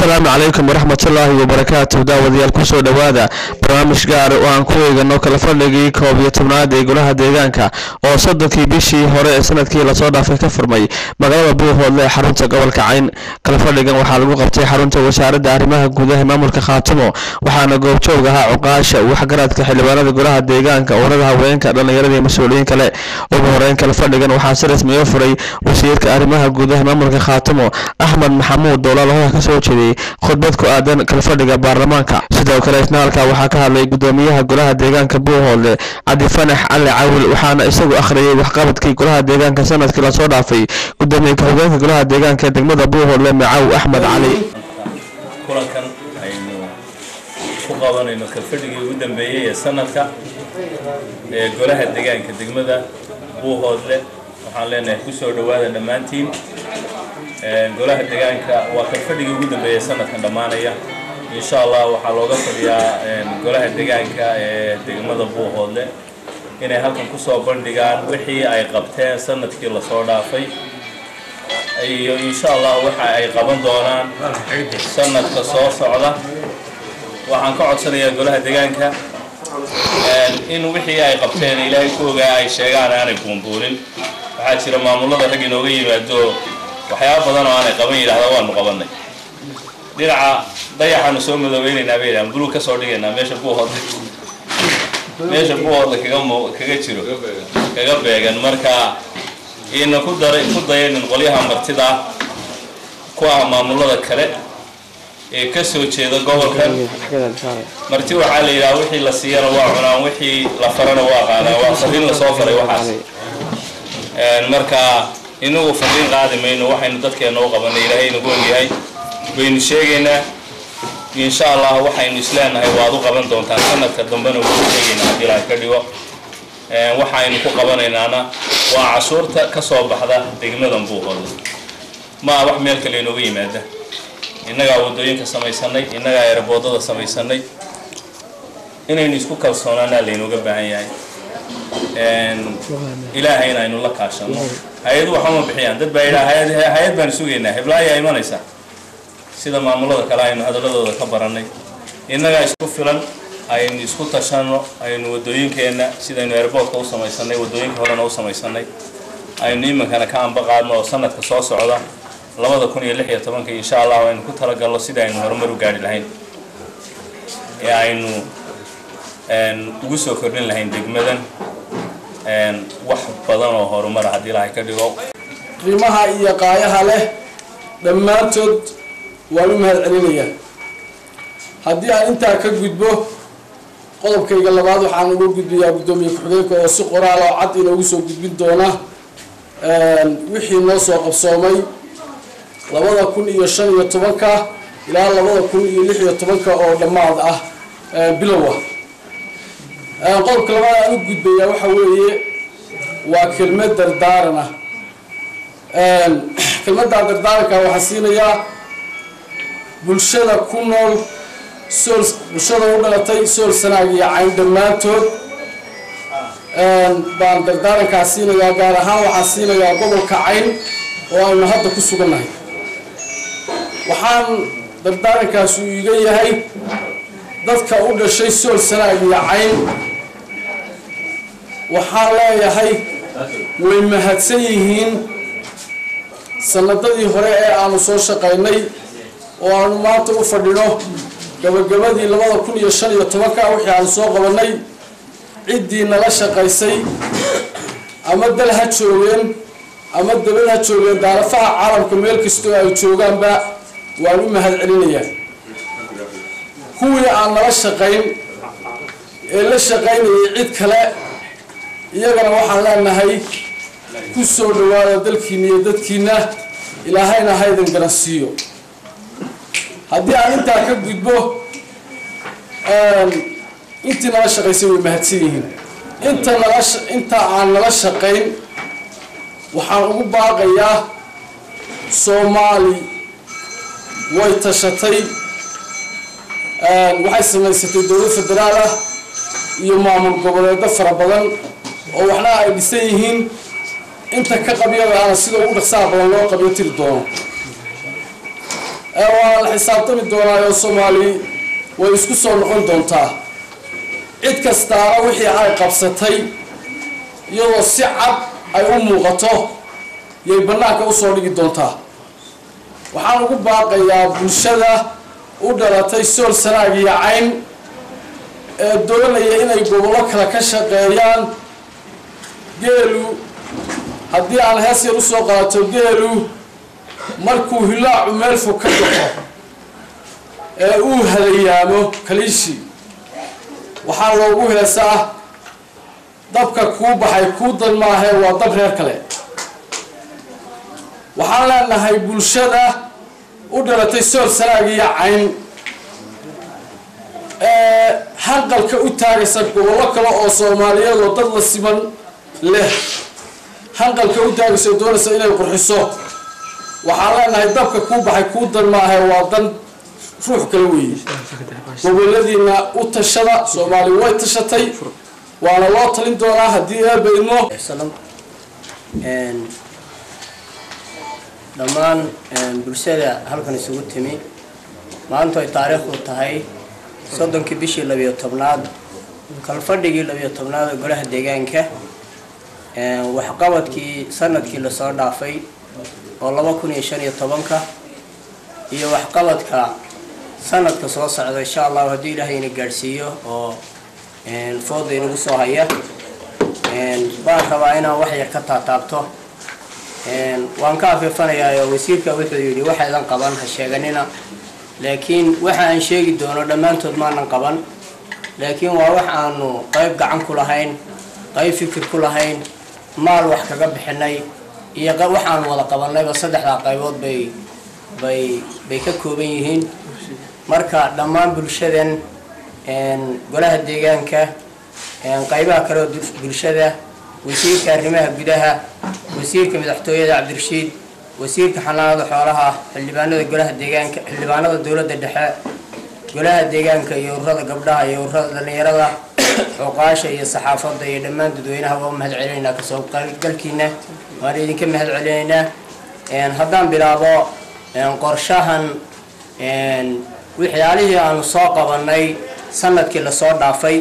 asalaamu calaykum waraxmatullaahi wabarakaatu daawadayaal kusoo dhowaada barnaamij gaar oo aan ku eegano kala fadhigii koob iyo tobnaad ee golaha deegaanka oo soddonkii bishii hore ee sanadkii lasoo dhaafay ka furmay magaalada buuhoodle ee xarunta gobolka cayn kala fadhigan waxaa lagu qabtay xarunta wasaaradda arrimaha gudaha ee maamulka khaatimo waxaana goobjoog ahaa cuqaasha waxgaradka xildhibaanada golaha deegaanka urada haweenka dhallinyarada iyo mas-uuliyiin kale ugu horeyn kala fadhigan waxaa si rasmi u furay wasiirka arrimaha gudaha ee maamulka khaatimo axmed maxamuud doolaal hoha ka soo jeediyey khudbad ku aadan kalfadhiga baarlamaanka sidoo kale isna halkaa waxaa ka hadlay gudoomiyaha golaha deegaanka buuhoodle cabdi fanax cali cawil waxaana isagu akhriyey waxqabadkii golaha deegaanka sanadkii lasoo dhaafay gudoomiye ka-xogeenka golaha deegaanka ee degmada buuhoodle macaw axmed cali kulankan aynu ku qabanayno kalfadhigii ugu dambeeyey ee sanadka ee golaha deegaanka degmada buuhoodle waxaan leenahay kusoo dhowaada dhammaantiin golaha deegaanka waa kalfadhigii ugu dambeeyey sanadkan dhammaanaya insha allah waxaa looga fadhiyaa golaha deegaanka ee degmada buuhoodle inay halkan kusoo bandhigaan wixii ay qabteen sanadkii lasoo dhaafay iyo insha allah waxa ay qaban doonaan sanadka soo socda waxaan ka codsanayaa golaha deegaanka in wixii ay qabteen ilaahay ku ogaa ay sheegaan aanay buunbuunin waxaa jira maamulada rag inooga yimaado waxyaaba badan oo aanay qaban yidhahda waanu qabanay dhinaca dayaxaanu soo madoobaynaynaa bay yidhahan buluug ka soo dhigaynaa meesha buuhoodle meesha buuhoodle kaga mu kaga jiro kaga beegan marka ina ku dara ku dayanin qolyaha martida ku ah maamulada kale ee ka soo jeeda gobolkan marti waxaa la yidhaha wixii la siiyana waa cunaan wixii la farana waa qaadaan waa fariin lasoo faray waxaas marka inagu fariin qaadi mayno waxaynu dadkeena u qabanay ilaahay nagu ogyahay baynu sheegaynaa insha allah waxaynu isleenahay waad u qaban doontaan sanadka dambena wuu sheegaynaa haddii ilaahay ka dhigo waxaynu ku qabanaynaana waa cashuurta ka soo baxda degmadan buuhoodle ma ah wax meel kale inooga yimaada innagaa waddooyinka samaysanay innagaa eeraboodada samaysanay inaynu isku kalsoonaanaa laynooga baahan yahay ilaahayna aynu la kaashano hay-adu waxama bixiyaan dad baa yidhaha hay-ad hay-ad baanu sugaynaa heblaayaa imanaysa sida maamulada kale aynu hadaladooda ka baranay innagaa isku filan aynu isku tashano aynu wadooyinkeenna sidaynu airboortka u samaysanay wadooyinka horena u samaysanay aynu iminkana ka anba qaadno oo sanadka soo socda labada kun iyo lix iyo tobanka insha allah aynu ku talagalno sida aynu horumar u gaari lahayn ee aynu ugu soo kordhin lahayn degmadan wax badan oo horumara haddii ilaahay ka dhigo qiimaha iyo qaayaha leh dhammaantood waan u mahad celinayaa haddii aan intaa ka gudbo qodobkayga labaad waxaan uga gudbayaa guddoomiye ku-xigeenka oo si qoraal oo cad inoogu soo gudbin doona wixii noo soo qabsoomay labada kun iyo shan iyo tobanka ilaa labada kun iyo lix iyo tobanka oo dhammaad ah bilowa qodobka labaad aan u gudbayaa waxa weeye waa kelmad dardaaran ah kelmaddaa dardaaranka waxaa siinayaa bulshada ku nool sool bulshada u dhalatay sool sanaag iyo cayn dhammaantood baan dardaarankaa siinayaa gaar ahaan waxaa siinayaa gobolka cayn oo aynu hadda ku sugannahay waxaan dardaarankaas uu iga yahay dadka u dhashay sool sanaag iyo cayn waxaan leeyahay way mahadsan yihiin sanadadii hore ee aanu soo shaqaynay oo aanu maanta u fadhino gabagabadii labada kun iyo shan iyo tobanka wixii aanu soo qabanay ciddii nala shaqaysay ama dal ha joogeen ama dabad ha joogeen daarafaha caalamka meel kastoo ay joogaanba waan u mahad celinayaa kuwii aan nala shaqayn ee la shaqaynayay cid kale iyagana waxaan leenahay ku soo dhawaada dalkiina iyo dadkiina ilaahayna haydan garansiiyo haddii aan intaa ka gudbo intii nala shaqaysay way mahadsan yihiin inta nala inta aan nala shaqayn waxaan ugu baaqayaa soomaali way tashatay waxay samaysatay dowlad federaal ah iyo maamul goboleedo fara badan oo waxna ay dhisan yihiin inta ka qabyada ana sida ugu dhaqsaha badan loo qabyo tiri doono ee waa la xisaabtami doonaa oo soomaali way isku soo noqon doontaa cid kastaana wixii ay qabsatay iyadoo si cad ay u muuqato yay bannaanka usoo dhigi doontaa waxaan ugu baaqayaa bulshada u dhalatay sool sanaag iyo cayn ee doonaya inay gobollo kale ka shaqeeyaan geelu haddii aan hees yar usoo qaato geelu markuu hilaacu meel fog ka baxo ee uu hadayaamo kaliishi waxaa loogu heesaa dabka kuu baxay kuu dan maahee waa dab reer kale waxaan leenahay bulshada u dhalatay sool sanaag iyo cayn ee hanqalka u taagaysa gobollo kale oo soomaaliyeed oo dad la siman leh hanqalka u taagaysa oo doonaysa inay qurxiso waxaan leenahay dabka kuu baxay kuu dan maahe waa dan ruux kale weeye goboladiina u tashada soomaali way tashatay waana loo talin doonaa haddii eeba idmo dhammaan bulshada halkan isugu timi maantu ay taariikhdu tahay soddonkii bishii labiyo tobnaad kalfadhigii labiyo tobnaad ee golaha deegaanka waxqabadkii sanadkii lasoo dhaafay oo laba kun iyo shan iyo tobanka iyo waxqabadka sanadka soo socda insha allahu haddii ilaahay ina gaadhsiiyo oo fooda inagu soo haya baan rabaa inaan wax yar ka taataabto waan ka afiifanayaa oo wasiirka wuxuu yidhi waxaydan qaban ha sheeganina laakiin waxa aan sheegi doono dhammaantood maanan qaban laakiin waa wax aanu qayb gacan ku lahayn qayb fikir ku lahayn maal wax kaga bixinay iyo wax aanu wada qabanayba saddexdaa qaybood bay bay bay ka kooban yihiin marka dhammaan bulshadan golaha deegaanka qaybaha kale oo bulshada wasiirka arrimaha gudaha wasiirka madaxtooyada cabdirashiid wasiirka xanaanada xoolaha xildhibaanada golaha deegaanka xildhibaanada dowladda dhexe golaha deegaanka iyo ururada gabdhaha iyo ururada dhalinyarada xuqaasha iyo saxaafadda iyo dhammaan dadweynaha waa u mahad celinaynaa kasoo galkiina waan idinka mahad celinaynaa haddaan bilaabo qorshahan waxyaalihii aanu soo qabanay sanadkii lasoo dhaafay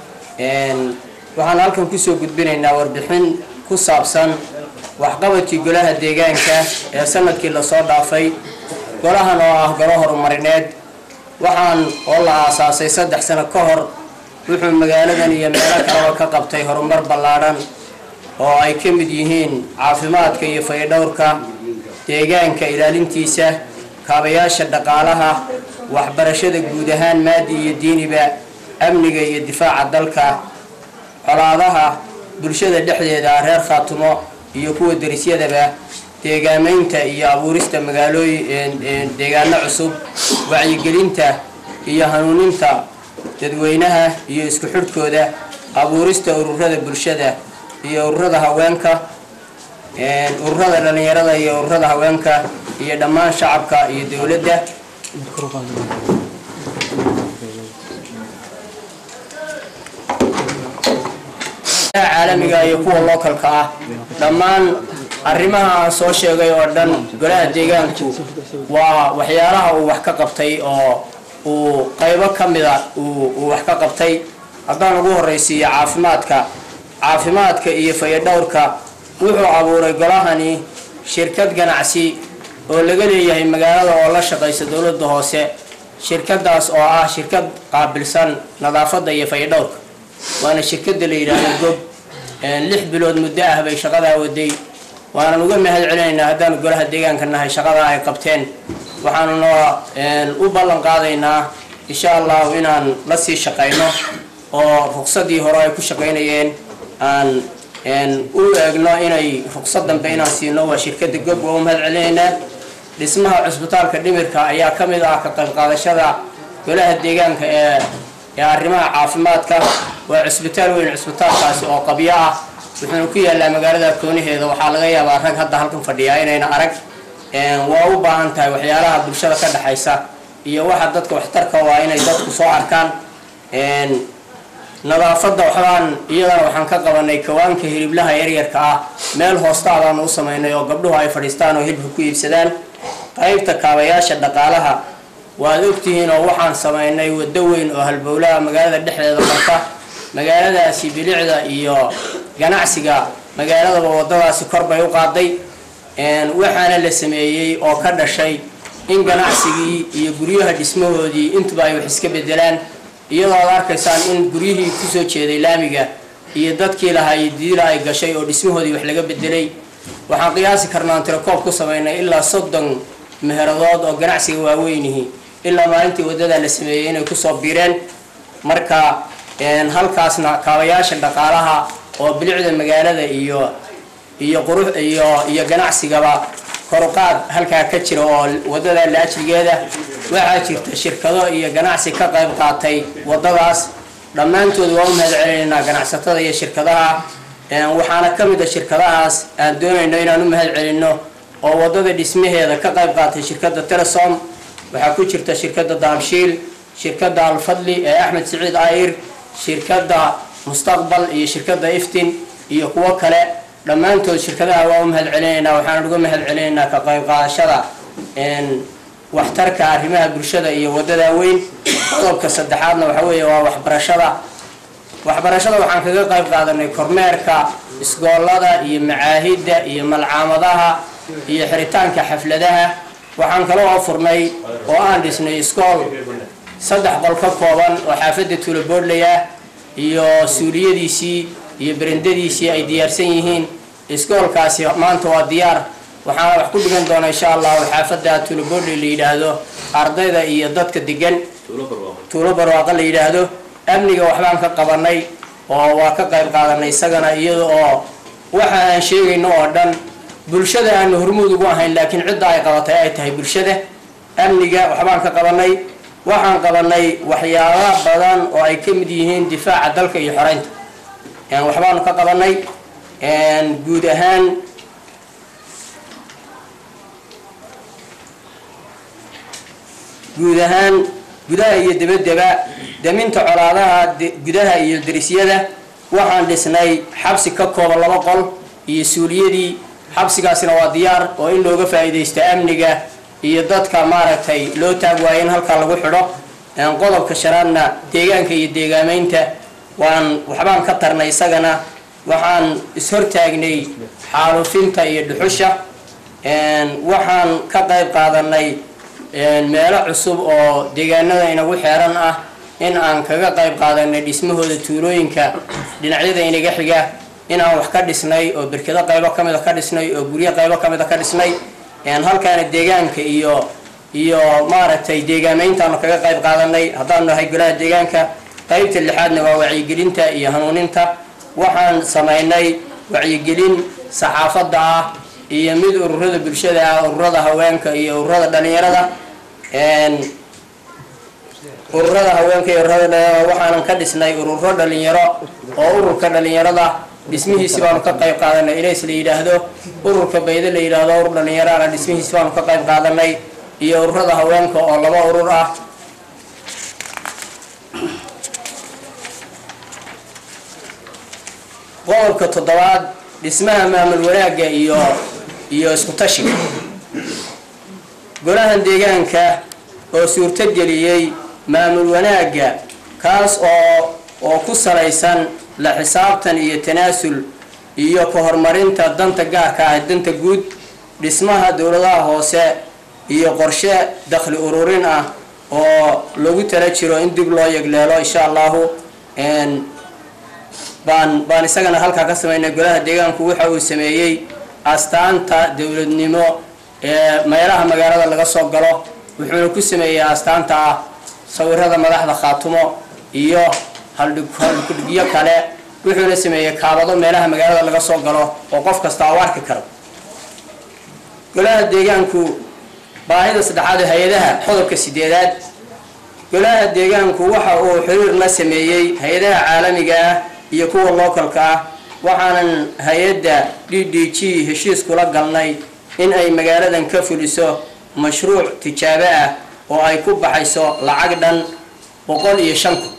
waxaan halkan kusoo gudbinaynaa warbixin ku saabsan waxqabadkii golaha deegaanka ee sanadkii lasoo dhaafay golahan oo ah golo horumarineed waxaan oo la aasaasay saddex sano ka hor wuxuu magaaladan iyo meelo kaleba ka qabtay horumar ballaadhan oo ay ka mid yihiin caafimaadka iyo fayadhowrka deegaanka ilaalintiisa kaabayaasha dhaqaalaha waxbarashada guud ahaan maadi iyo diiniba amniga iyo difaaca dalka colaadaha bulshada dhexdeeda reer khaatumo iyo kuwa darisyadaba deegaamaynta iyo abuurista magaalooyin deegaano cusub wacyigelinta iyo hanuuninta dadweynaha iyo isku xidhkooda abuurista ururada bulshada iyo ururada haweenka ururada dhalinyarada iyo ururada haweenka iyo dhammaan shacabka iyo dowladda caalamiga iyo kuwa localka ah dhammaan arrimaha aan soo sheegay oo dhan golaha deegaanku waa waxyaalaha uu wax ka qabtay oo uu qaybo ka mida uu wax ka qabtay haddaan ugu horraysiiyo caafimaadka caafimaadka iyo fayadhowrka wuxuu abuuray golahani shirkad ganacsi oo laga leeyahay magaalada oo la shaqaysa dowladda hoose shirkadaas oo ah shirkad qaabilsan nadaafadda iyo fayadhowrka waana shirkada la yidhaahdo gob lix bilood muddo ah bay shaqadaa waday waanan uga mahad celinaynaa haddaanu golaha deegaanka nahay shaqadaa ay qabteen waxaanuna u ballan qaadaynaa insha allahu inaan la sii shaqayno oo ruqsadii hore ay ku shaqaynayeen aan u eegno inay ruqsad dambe inaan siino waa shirkada gob waa u mahad celinaynaa dhismaha cusbitaalka dhimirka ayaa ka mid ah ka qayb qaadashada golaha deegaanka ee ee arrimaha caafimaadka waa cusbitaal weyn cusbitaalkaasi oo qabyo ah wuxuuna ku yaallaa magaalada koonaheeda waxaa laga yaabaa rag hadda halkan fadhiyaa inayna arag waa u baahan tahay waxyaalaha bulshada ka dhexaysa iyo waxa dadka waxtarka waa inay dadku soo arkaan nadaafadda waxbaan iyadana waxaan ka qabanay kawaanka hiliblaha yaryarka ah meel hoostaadaanu u samaynay oo gabdhuhu ay fadhiistaan oo hilibka ku iibsadaan qaybta kaabayaasha dhaqaalaha waad ogtihiin oo waxaan samaynay waddo weyn oo halbowlaha magaalada dhexdeeda marta magaaladaasi bilicda iyo ganacsiga magaaladaba waddadaasi kor bay u qaaday waxaana la sameeyey oo ka dhashay in ganacsigii iyo guryaha dhismahoodii intuba ay wax iska bedelaan iyadoo ad arkaysaan in guryihii kusoo jeeday laamiga iyo dadkii lahaa iyo diila ay gashay oo dhismahoodii wax laga bedelay waxaan qiyaasi karnaa aan tirakoob ku samaynay ilaa soddon meheradood oo ganacsiga waaweynihi ilaa maalintii waddadaa la sameeyey inay kusoo biireen marka halkaasna kaabayaasha dhaqaalaha oo bilicda magaalada iyo iyo qurux iyo iyo ganacsigaba koruqaad halkaa ka jira oo waddada la ajrigeeda waxaa jirta shirkado iyo ganacsi ka qayb qaatay waddadaas dhammaantood waa u mahad celinaynaa ganacsatada iyo shirkadaha waxaana ka mid a shirkadahaas aan doonayno inaan u mahad celinno oo waddada dhismaheeda ka qayb qaatay shirkadda telesom waxaa ku jirta shirkadda daabshiil shirkadda alfadli ee axmed siciid ayr shirkadda mustaqbal iyo shirkadda iftin iyo kuwo kale dhammaantood shirkadaha waa u mahad celinaynaa waxaan uga mahad celinaynaa ka qayb qaadashada waxtarka arrimaha bulshada iyo wadada weyn qodobka saddexaadna waxa weeye waa waxbarashada waxbarashada waxaan kaga qayb qaadanay kormeerka isgoolada iyo macaahidda iyo malcaamadaha iyo xiritaanka xafladaha waxaan kala oo furnay oo aan dhisnay iskool saddex qol ka kooban oo xaafadda tuulaboodley ah iyo suuliyadiisii iyo berendadiisii ay diyaarsan yihiin iskoolkaasi maanta waa diyaar waxaana wax ku dhigan doona insha allahu xaafadda tuulaboodley la yidhaahdo ardayda iyo dadka degan tuulo barwaaqo la yidhaahdo amniga waxbaan ka qabanay oo waa ka qayb qaadanay isagana iyada oo waxa aan sheegayno oo dhan bulshada aanu hormuud ugu ahayn laakiin cidda ay qabatay ay tahay bulshada amniga waxbaan ka qabanay waxaan qabanay waxyaaba badan oo ay ka mid yihiin difaaca dalka iyo xoreynta waxbaanu ka qabanay guud ahaan guud ahaan gudaha iyo debaddeba daminta colaadaha gudaha iyo darisyada waxaan dhisnay xabsi ka kooban laba qol iyo suuliyadii xabsigaasina waa diyaar oo in looga faa'iidaysto amniga iyo dadka maaragtay loo taag waayo in halkaa lagu xidho qodobka shanaadna deegaanka iyo deegaameynta waan waxbaan ka tarnay isagana waxaan ishortaagnay xaalufinta iyo dhuxusha waxaan ka qayb qaadanay meelo cusub oo deegaanada inagu xeeran ah in aan kaga qayb qaadanay dhismahooda tuulooyinka dhinacyada inaga xiga inaan wax ka dhisnay oo berkedo qaybo ka mida ka dhisnay oo guryo qaybo ka mida ka dhisnay halkaana deegaanka iyo iyo maaragtay deegaameyntaanu kaga qayb qaadanay haddaanu nahay golaha deegaanka qaybta lixaadna waa wacyigelinta iyo hanuuninta waxaan samaynay wacyigelin saxaafadda ah iyo mid ururada bulshada ah ururada haweenka iyo ururada dhalinyarada ururada haweenka iyo ururada dhalinyarada waxaanan ka dhisnay ururo dhalinyaro oo ururka dhalinyarada dhismihiisi baanu ka qayb qaadanay ilays la yidhaahdo ururka bayde la yidhaahdo urur dhalinyaraana dhismihiisi baanu ka qayb qaadanay iyo ururada haweenka oo laba urur ah qodobka toddobaad dhismaha maamul wanaagga iyo iyo isku tashiga golahan deegaanka oo suurtogeliyey maamul wanaagga kaas oo oo ku salaysan la xisaabtan iyo tanaasul iyo ka horumarinta danta gaarka ah danta guud dhismaha dowladaha hoose iyo qorshe dakhli ururin ah oo lagu tala jiro in dib loo yegleelo insha allahu baan baan isagana halkaa ka samaynay golaha deegaanku waxa uu sameeyey astaanta dowladnimo ee meelaha magaalada laga soo galo wuxuuna ku sameeyey astaanta ah sawirada madaxda khaatumo iyo haldhigyo kale wuxuuna sameeyey kaabado meelaha magaalada laga soo galo oo qof kasta u arki karo golaha deegaanku baahida saddexaad ee hay-adaha qodobka sideedaad golaha deegaanku waxa uu xiriir la sameeyey hay-adaha caalamiga ah iyo kuwa localka ah waxaanan hay-adda d d g heshiis kula galnay in ay magaaladan ka fuliso mashruuc tijaabo ah oo ay ku baxayso lacag dhan boqol iyo shan kun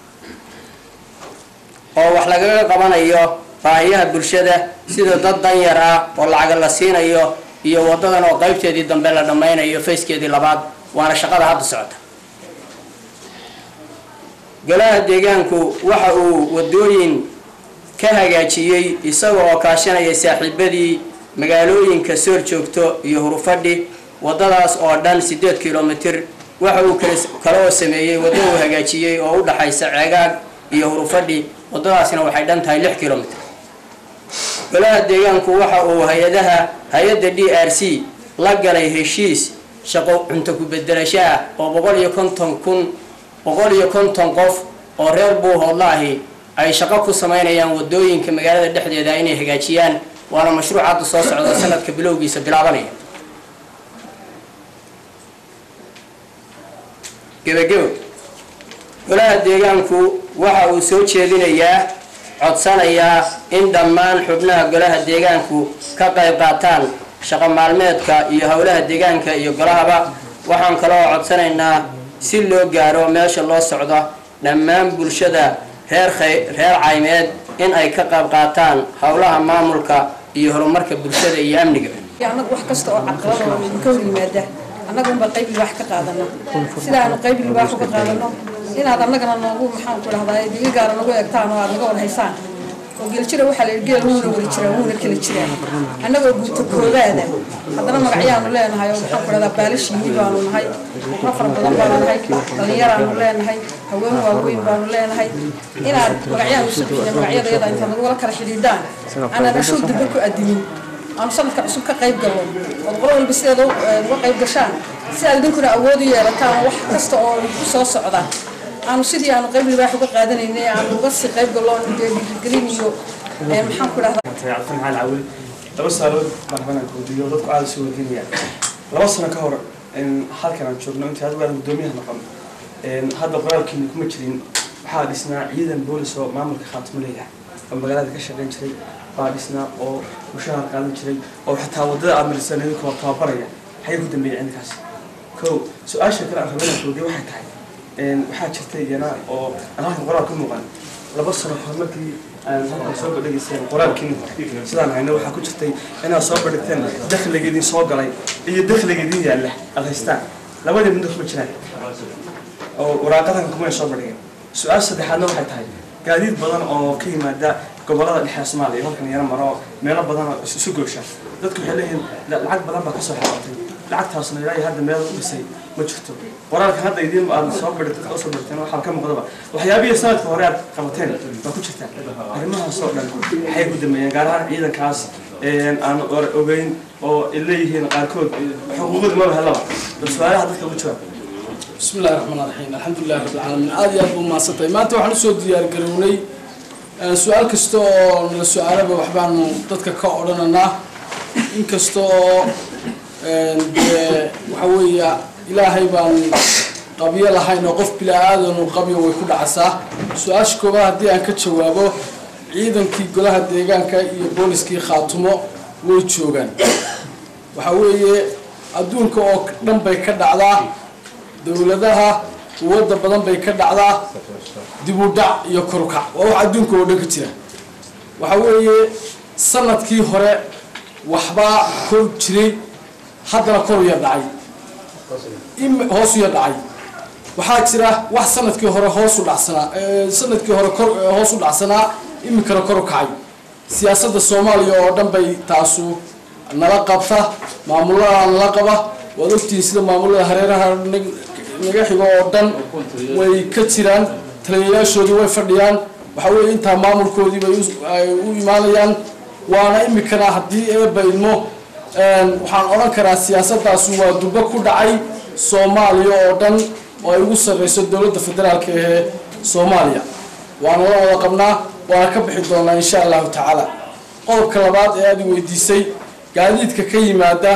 oo wax lagaga qabanayo baahiyaha bulshada sida dad danyar ah oo lacag la siinayo iyo wadadan oo qaybteedii dambe la dhammaynayo fayskeedii labaad waana shaqada hadda socota golaha deegaanku waxa uu wadooyin ka hagaajiyey isaga oo kaashanaya saaxiibadii magaalooyinka soor joogto iyo hurufadhi wadadaas oo dhan siddeed kilomitir waxa uu kale oo sameeyey waddo uu hagaajiyey oo u dhaxaysa ceegaag iyo hurufadhi waddadaasna waxay dhan tahay lix kilomitir golaha deegaanku waxa uu hay-adaha hay-adda d r c la galay heshiis shaqo cunto ku-bedelasho ah oo boqol iyo konton kun boqol iyo konton qof oo reer buuhoodla ahi ay shaqo ku samaynayaan wadooyinka magaalada dhexdeeda inay hagaajiyaan waana mashruuc hadda soo socda sanadka bilowgiisa bilaabanaya gebagebo golaha deegaanku waxa uu soo jeedinayaa codsanayaa in dhammaan xubnaha golaha deegaanku ka qayb qaataan shaqo maalmeedka iyo howlaha deegaanka iyo golahaba waxaan kaloo codsanaynaa si loo gaaro meesha loo socdo dhammaan bulshada reer reer caymeed in ay ka qayb qaataan howlaha maamulka iyo horumarka bulshada iyo amniga annagu wax kasta oo caqabada oo idinka hor yimaada annaga unbaa qayb libaax ka qaadana sidaanu qayb libaax uga qaadano inaad annagana noogu maxaan ku dhahdaa diga gaara nagu eegtaan oo aad naga war haysaan oo geeljira waxaa la yidhi geel wuuna wari jiraa wuuna kala jiraa annagoo guuto koobaada haddana magacyaanu leenahay oo maxaan ku dhahdaa baalishiini baanu nahay qura fara badan baanu nahay dhallinyaraanu leenahay haween waaweyn baanu leenahay inaad magacyaanu isu bixina magacyadayada intaad nagula kala xidhiidhaan aanan ashuu dambe ku adimin aanu sanadka cusub ka qayb galno ood qolo walba sideeda uga qayb gashaan si aad idinkuna awood u yeelataan wax kasta oo ku soo socda aanu sidii aanu qayb libaax uga qaadanaynay aanu uga sii qayb gallo dee dhiirigelin iyo maxaan ku dhahdaa cabdi maxamed cawil laba saalood baan rabaa inaan koodiyo dadku aada isu weydiinayaan laba sano ka hor halkan aan joogno intii adigu aan guddoomiyaha noqon hadda qoraalkiina kuma jirin waxaa dhisnaa ciidan boolis oo maamulka khaatimo leeyahay oo magaalada ka shaqayn jiray baa dhisnaa oo mushahar qaadan jiray oo xitaa waddada aad marisaan idinkoo tababaraya xagee ku dambeeyay ciidankaas kow su-aasha kale aan rabaa inaan koodiyo waxay tahay waxaa jirta iyana oo aan halkan qoraal ka muuqan laba sano hor markii aan halkan soo bandhigayseen qoraalkiin sidaan hayno waxaa ku jirtay inaad soo bandhigteen dakhliga idin soo galay iyo dakhliga idin yaalla aad haystaan labadii midna kuma jiraan oo waraaqadan kumay soo bandhigeen su-aal saddexaadna waxay tahay gaadiid badan oo ka yimaada gobolada dhexe soomaaliya halkan yaro maro meelo badan oo isu goosha dadku waxay leeyihiin lacag badan baa kasoo xarootay lacagtaasna ilaa iyo hadda meel u dhisay ma jirto qoraalkan hadda idiin aad soo badhigtay dadka usoo badhigteen waxaa ka muuqdaba waxyaabihii sanadka hore aad qabateen baa ku jirtaa arrimahaas oo dhan waxay ku dameeyeen gaar ahaan ciidankaas aan ogeyn oo ay leeyihiin qaarkood xuquuqda maba helaba bal su-aalaha dadka ugu jawaab بسم الله الرحمن الرحيم الحمد لله رب العالمين aad iyo aad buu mahadsantahay maanta waxaan usoo diyaar garownay su-aal kasta oo nala su-aalaba waxbaanu dadka ka odhananaa inkasta oo dee waxa weeya ilaahay baan qabyo lahayn oo qof bila-aadanu qabyo way ku dhacasaa su-aasha koobaad haddii aan ka jawaabo ciidankii golaha deegaanka iyo booliskii khaatumo way joogaan waxa weeye adduunka oo dhan bay ka dhacdaa dowladaha quwadda badan bay ka dhacdaa dib u dhac iyo korukac waa wax adduunka oo dhan ka jira waxa weeye sanadkii hore waxbaa kor jiray haddana kor uya dhacay hoos uya dhacay waxaa jira wax sanadkii hore hoos u dhacsanaa sanadkii hore kor hoos u dhacsanaa iminkana kor u kacay siyaasadda soomaaliya oo dhan bay taasu nala qabta maamulada nala qaba waad ogtihiin sida maamulada hareeraha naga xigo oo dhan way ka jiraan taliyayaashoodii way fadhiyaan waxa weeye intaa maamulkoodii bay ay u imaanayaan waana imikana haddii eeba idmo waxaan odhan karaa siyaasadaasu waa durbo ku dhacay soomaaliya oo dhan oo ay ugu sarreyso dowladda federaalka ee soomaaliya waana la wada qabnaa waana ka bixi doonaa insha allahu tacaala qodobka labaad ee aad i weydiisay gaadiidka ka yimaada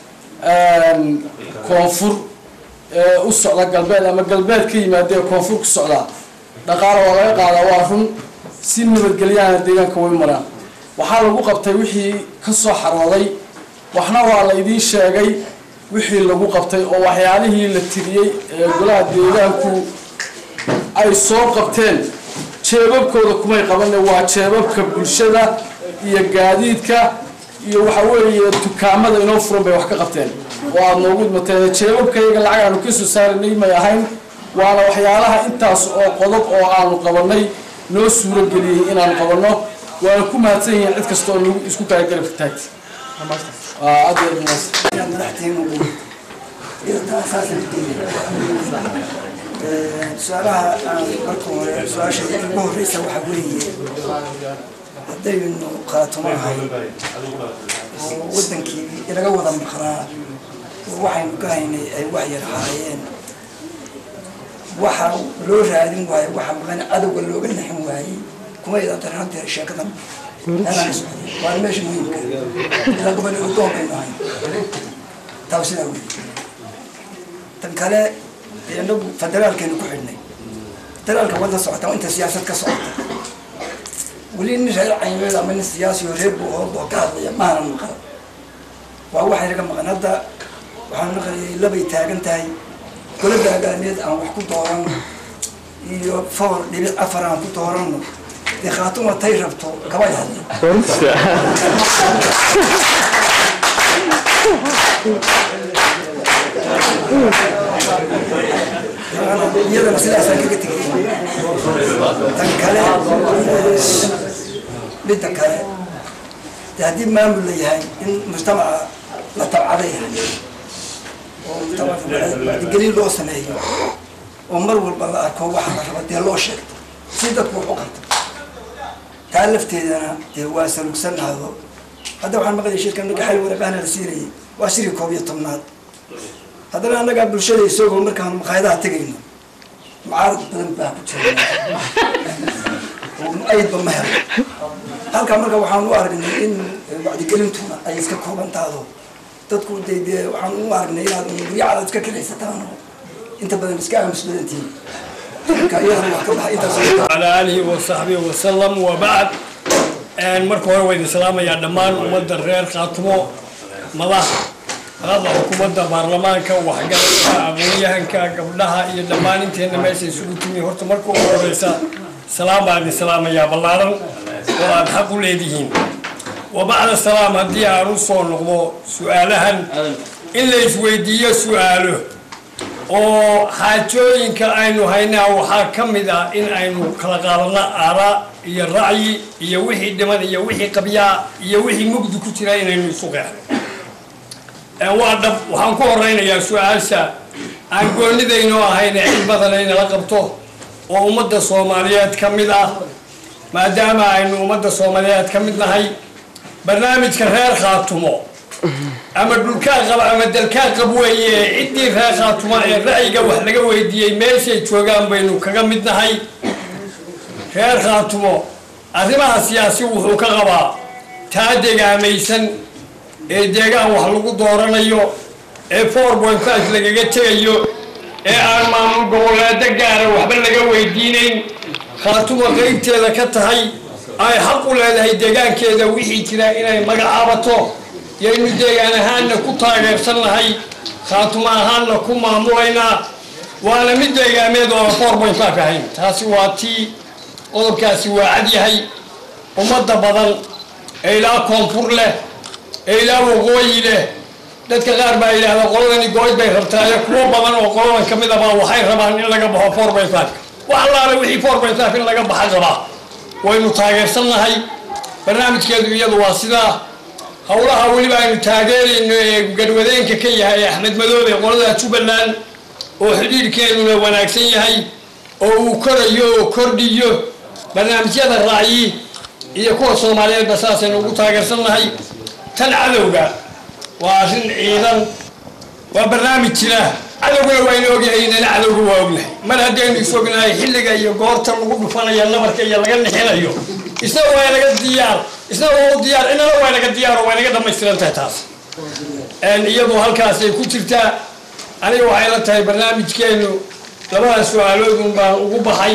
koonfur ee u socda galbeed ama galbeed ka yimaada ee koonfur ku socdaa dhaqaala waa laga qaadaa waa run si nabadgelyaana deegaanka way maraan waxaa lagu qabtay wixii ka soo xarooday waxna waa la idiin sheegay wixii lagu qabtay oo waxyaalihii la tiriyey ee golaha deegaanku ay soo qabteen jeebabkooda kumay qabane waa jeebabka bulshada iyo gaadiidka iyo waxa weeye dukaamada inoo furan bay wax ka qabteen oo aada noogu idmateen jeebabkayaga lacag aanu ka soo saaranay may ahayn waana waxyaalaha intaas oo qodob oo aanu qabanay noo suuro geliyey inaanu qabanno waana ku mahadsan yihiin cid kasta oo nagu isku kala garab taagta aad iyo aad mahadsan su-aalaha aan marka hore su-aasha ugu horeysa waxaa weeye haddaynu qaatumahay oo wadankii inaga wada maqnaa oo waxaynu ka haynay ay wax yar haayeen waxa loo raadin waayo waxa maqan cadowga looga naxin waayey kuma idan tarin haddeer sheekadan anaan socday waana meesha muhiimka ilaa gobol odoon baynu ahayn taa sidaa weeye tan kale inagu federaalkeenu ku xidhnay federaalka wadda socota inta siyaasad ka socota weli nin reer caymeed ama nin siyaasi oo reer buu hoob oo ka hadlaya maana maqal waa waxay naga maqan hadda waxaan maqlayay labay taagan tahay golada hogaaneed aan wax ku doorano iyo foor dhibic afar aan ku doorano dee khaatuma tay rabto kabay hadla iyadana sidaasaan kaga tegay tan kale midda kale de haddii maamul la yahay in mujtamaca la tabcaday yahay oo mujtamaca wacdigelin loo sameeyo oo mar walba la arko waxa la raba dee loo sheegto si dadku wax u qabto taa lafteedana dee waa salugsanaado hadda waxaan maqlaya shirkan marka xal waraqaana la siinayay waa shiri koob iyo tobnaad haddana annagaa bulshada isagoo markaan maqaayadaha tegayno mucaarad badan baa ku jira ayadba ma helo halkaa marka waxaan u aragnay in wacdigelintuna ay iska kooban taado dadku de dee waxaan u aragnay inaad guryacaad iska kiraysataan oo inta badan iska aamus badantihin marka iyadana wax ka baxa intaas على آله وصحبه وسلم وبعد أن مركو هو وين السلام يا دمان ومد الرير خاتمو مضح هذا حكومة برلمان كا وحاجة أبويا هنكا قبلها يا دمان انت هنا ماشي سكوتني هرت مركو هو رئيسا سلام بعد السلام يا بلارن وأن حقوا ليدهين وبعد السلام هدي عروسون نقضو سؤالها إلا يسويدية سؤاله oo xaajooyinka aynu haynaa waxaa ka mid ah in aynu kala qaadano aaraa iyo racyi iyo wixii dhiman iyo wixii qabyaa iyo wixii mugdi ku jira inaynu isu qeexno waa dhab waxaan ku horeynayaa su-aasha aan goonidaynoo ahayne cid badan inala qabto oo ummadda soomaaliyeed ka mid ah maadaama aynu ummadda soomaaliyeed ka mid nahay barnaamijka reer khaatumo ama dhulkaa qaba ama dalkaa qab weeye ciddii reer khaatuma ee ra'yiga wax laga weydiiyey meeshay joogaan baynu kaga mid nahay reer khaatumo arrimaha siyaasi wuxuu ka qabaa taa degaamaysan ee deegaan wax lagu dooranayo ee four point five lagaga tegayo ee aan maamul goboleedo gaara waxba laga weydiinayn khaatuma qeybteeda ka tahay ay xaq u leedahay deegaankeeda wixii jira inay magacaabato yaynu deegaan ahaanna ku taageersan nahay khaatuma ahaanna ku maamulaynaa waana mid deegaameed oo four point five ahayn taasi waa tii qodobkaasi waa cad yahay ummadda badan ee ilaa koonfur leh ee ilaa waqooyi leh dadka qaar baa yidhaahda qoladani gooyd bay rabtaayo kuwo badan oo qoladan ka mid abaa waxay rabaan in laga baxo four point five wax allaale wixii four point five in laga baxa qabaa waynu taageersan nahay barnaamijkeedu iyadu waa sidaa howlaha weliba aynu taageerayno ee garwadeenka ka yahay axmed madoobe qolada jubbaland oo xidhiirhkeeduna wanaagsan yahay oo uu korayo oo kordhiyo barnaamijyada raacyi iyo kuwa soomaaliyeedba saasaynu ugu taageersannahay tan cadowga waa arrin ciidan waa barnaamij jira cadowguna waynu ogyahay inana cadowga waa ognahay mar haddaynu is ognahay xilliga iyo goorta lagu dhufanaya nabarka iyo laga nixinayo isna waa naga diyaar isna waa u diyaar inana waa naga diyaar oo way naga dhamaystiran tahay taas iyadu halkaasay ku jirtaa aniga waxay la tahay barnaamijkeenu labada su-aaloodun baan ugu baxay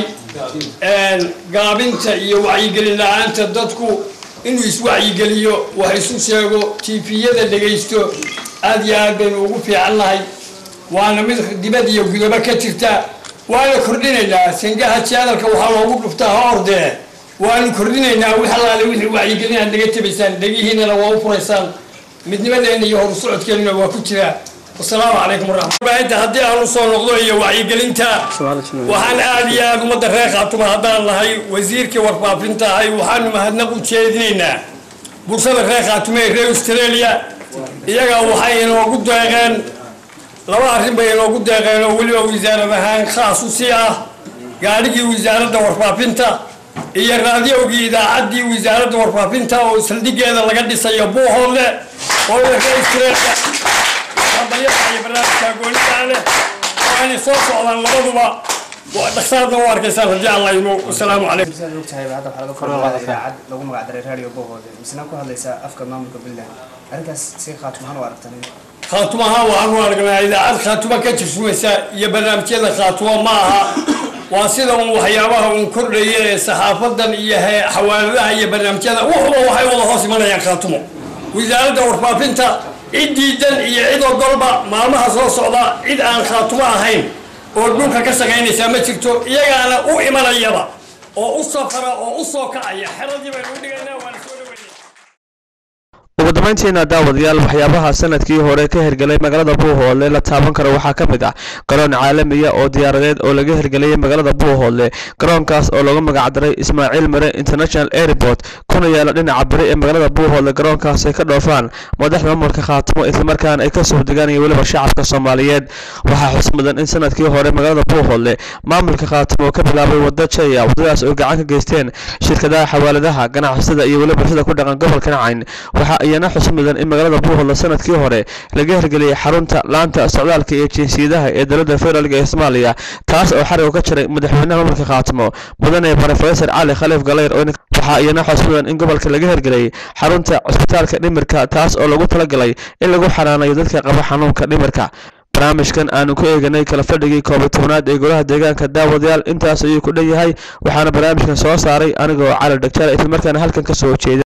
gaabinta iyo wacyigelin la-aanta dadku inuu iswacyigeliyo wax isu sheego tifiyada dhegaysto aad iyo aad baynu ugu fiicannahay waana mid dibad iyo gudobo ka jirta waana kordhinaynaa sangaha jadalka waxaa loogu dhuftaa ha ordee waanu kordhinaynaa wix allaale wixii wacyigelin aad naga tabaysaan dhegihiinana waa u furaysaan midnimadeena iyo horu socodkeennuna waa ku jiraa wasalaamu calaykum waraxmatullahi haddii aan usoo noqdo iyo wacyigelinta waxaan aad iyo aad ummadda reer khaatuma haddaan nahay wasiirkii warfaafinta ahay waxaanu mahadnaq u jeedinaynaa bulshada reer khaatume ee reer australia iyaga waxay inoogu deeqeen laba arrin bay inoogu deeqeen oo weliba wasaarad ahaan khaas u sii ah gaadhigii wasaaradda warfaafinta iyo raadiyowgii idaacaddii wasaaradda warfaafinta oo saldhigeeda laga dhisayo buuhoodle oo reer australia hambalyaha iyo barnaamijka goonidaa leh waanay soo socdaan labaduba dhaksaadna u arkaysaan haddii alla imo wasalaamu calaykum sidaad ogtahay hadda waxaa laga furqaaday idaacad lagu magac daray radio bohoode misna ku hadlaysaa afka maamulka puntland arrintaas si khaatuma ahaan u aragtan khaatumaha waxaanu aragnaa idaacad khaatuma ka jirsumaysa iyo barnaamijyada khaatuma ma aha waa sida un waxyaabaha uun kordhaya ee saxaafadan iyo xawaaladaha iyo barnaamijyada wuxuba waxay wada hoos imanayaan khaatumo wasaaradda warfaafinta cid diidan iyo cid ogolba maalmaha soo socda cid aan khaatumo ahayn oo dhulka ka shaqaynaysaa ma jirto iyagaana u imanayaba oo u safara oo u soo kacaya xeradii baynu u dhigaynaa waana soo dhaweynaya ugu dambayntiina daawadayaal waxyaabaha sanadkii hore ka hirgelay magaalada buuhoodle la taaban karo waxaa ka mid ah garoon caalamiya oo diyaaradeed oo laga hirgeliyey magaalada buuhoodle garoonkaas oo lagu magacdaray ismaaciil mare international airport kuna yaala dhinaca bari ee magaalada buuhoodle garoonkaas ay ka dhoofaan madaxda maamulka khaatimo islamarkaana ay ka soo degaan iyo weliba shacabka soomaaliyeed waxaa xus mudan in sanadkii hore magaalada buuhoodle maamulka khaatimo ka bilaabay wada jaya wadadaas oo gacan ka geysteen shirkadaha xawaaladaha ganacsatada iyo weliba bulshada ku dhaqan gobolka nacayn waxaa iyana xus mudan in magaalada buuhoodle sanadkii hore laga hirgeliyey xarunta laanta socdaalka iyo jinsiyadaha ee dowladda federaalk ee soomaaliya taas oo xariga ka jiray madaxweynaha maamulka khaatimo mudane brofesor cali khaliif galeyr oo waxaa iyana xus mudan in gobolka laga hirgeliyey xarunta cusbitaalka dhimirka taas oo lagu talagalay in lagu xanaanayo dadka qaba xanuunka dhimirka barnaamijkan aanu ku eeganay kala fadhigii koob iyo tobnaad ee golaha deegaanka daawadayaal intaas ayuu ku dhan yahay waxaana barnaamijkan soo saaray anigoo cali dhagjaale islamarkaana halkan ka soo jeeda